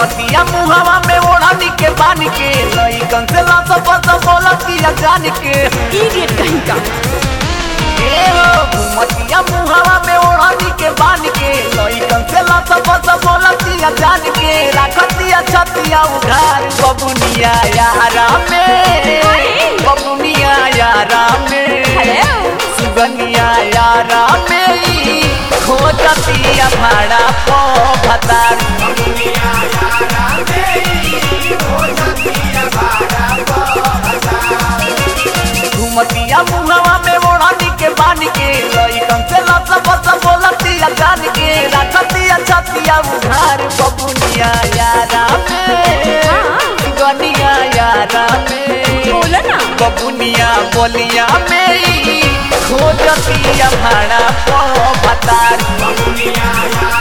घुमतिया मुहवा में ओढ़नी के बानी के लइकन से लस फस बोलतिया जान के इडियट कहीं का ए हो घुमतिया मुहवा में ओढ़नी के बानी के लइकन से लस फस बोलतिया जान के राखतिया छतिया उधार बबुनिया यारा में बबुनिया यारा में हेलो सुगनिया यारा मेरी खोजतिया भाड़ा पो भतार घुमतिया मुहवा में ओढ़नी के बानी के लइकन से लस बस बोलतिया जान के राखतिया छतिया उधार बबुनिया यारा में सुगनिया यारा में बोलो ना बबुनिया बोलिया मेरी खोजतिया भाड़ा पो भतार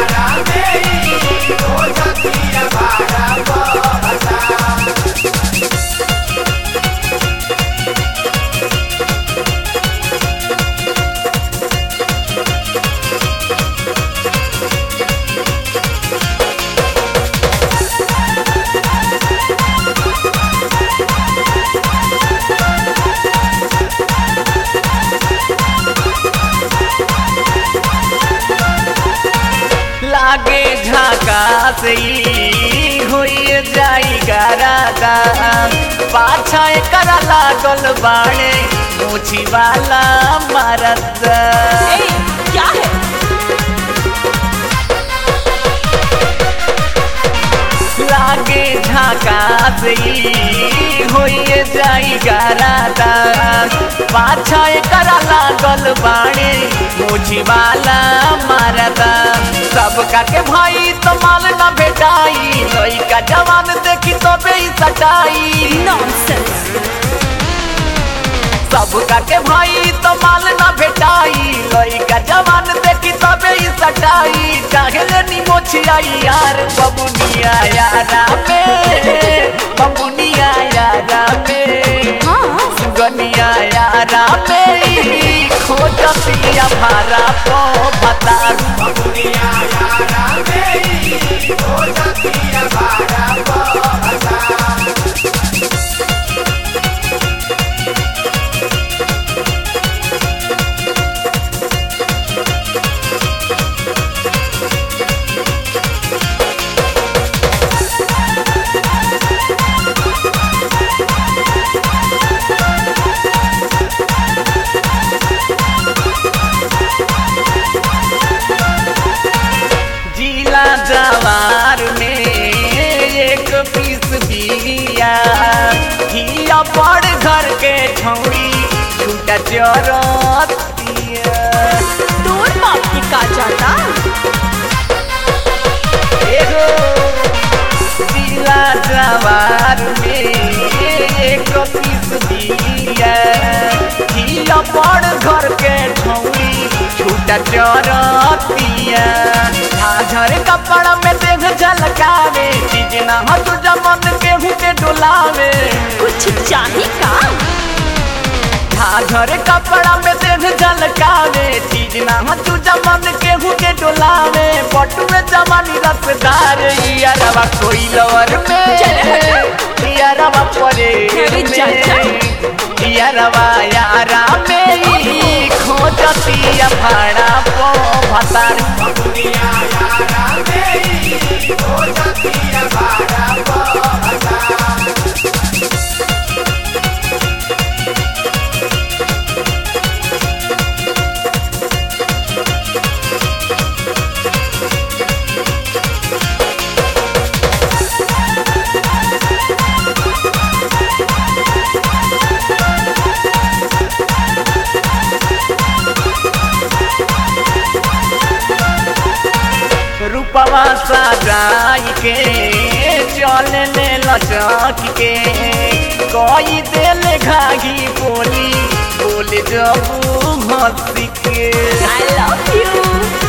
लागे झाका से होइए जाई गारादा पाछा करा लागल बाणे मोछी वाला मरद ए क्या है लागे झाका से होइए जाई गारादा पाछा करा लागल बाणे मोछी वाला मरदा सबका के भाई तो माल न भेटाई लइका जवान देखी तो बे सटाई नॉनसेंस सबका के भाई तो माल न भेटाई लइका जवान देखी तो बे सटाई चाहे नी मोछियाई यार बबुनिया यारा में बबुनिया यारा में हाँ सुगनिया यारा में खोजतिया भारा पो भतार जिला जवार में एक पीस बिया हिया बड़ घर के छौड़ी छूटा चरतिया तोर बाप की का जाता एगो जिला जवार में एक पीस बिया हिया बड़ घर के छौड़ी छूटा चरतिया झाझर कपड़ा में देख झलकावे चीज ना हो तुझा मन केहू के डोलावे कुछ चाहे का झाझर कपड़ा में देख झलकावे चीज ना हो तुझा मन केहू के डोलावे पटु में जवानी रसदार यारवा कोई लवर में चल यारवा परे अरे चल, चल। यारवा यारा में ही खोजतिया भाड़ा पो भतार रूपवा सजाई के चले ले लचक के कोई दिल घागी बोली बोले जबू हंसी के आई लव यू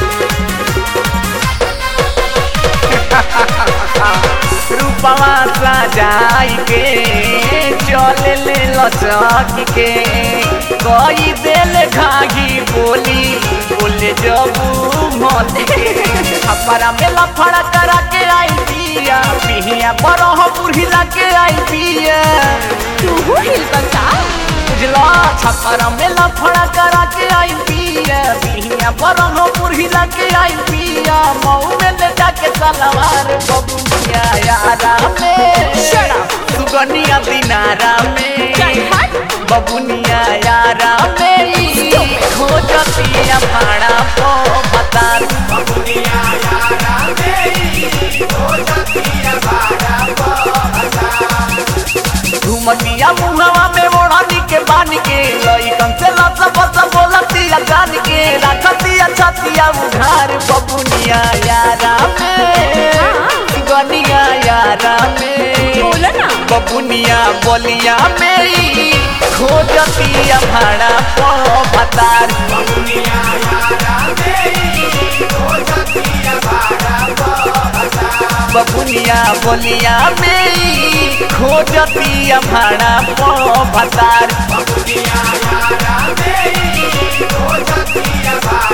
रूपवा सजाई के चले ले लचक के कोई दिल घागी बोली बोले जबू हंसी के अपरा में लफड़ा करा के आई दिया पिही बरह बुढ़िला के आई पिया तू हिल बता बुझला छपरा में लफड़ा करा के आई पिया बिहिया बरह बुढ़िला के आई पिया मऊ में ले जाके सलवार बबुनिया यारा में Shut up. सुगनिया दिनारा में चल हट बबुनिया यारा मेरी खोजतिया भाड़ा पो बता घुमतिया मुहवा में ओढ़नी के बान के लइकन से लस बस बोलतिया जान के रखतिया छतिया उघार बबुनिया यारा में गनिया यारा में बोला ना बबुनिया बोलिया मेरी खोजतिया भाड़ा पो भतार बबुनिया बोलिया मेरी खोजतिया भाड़ा पो भतार Yeah.